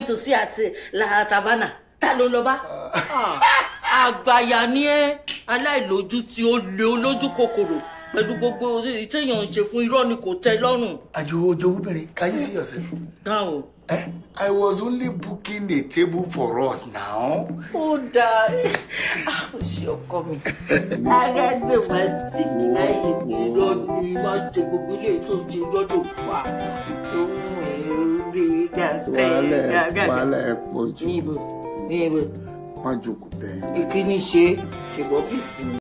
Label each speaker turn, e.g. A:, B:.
A: tòsí àti la tavana ta ló ń lọ bá. àgbàyà ni ẹ aláìlójú tí ó lé olójú kòkòrò pẹ̀lú gbogbo téèyàn ń ṣe fún irọ́ ni kò tẹ́ lọ́rùn.
B: àjòwò ojowóbìnrin can you see yourself.
A: dáhùn.
B: Eh? I was only booking a table for us now.
A: ó dáa ó ṣe ọkọ mi. agágbé máa tì mí láyé pé irọ́ ni máa jẹ gbogbo ilé tó ń ṣe irọ́ ló pa ohun èrè gàgà gàgà.
B: wàhálà ẹ pọ̀ jù
A: níbo níbo
B: má jókòó bẹ́ẹ̀.
A: ìkíni ṣe ṣèbọ̀ ọ́fíìsì mi.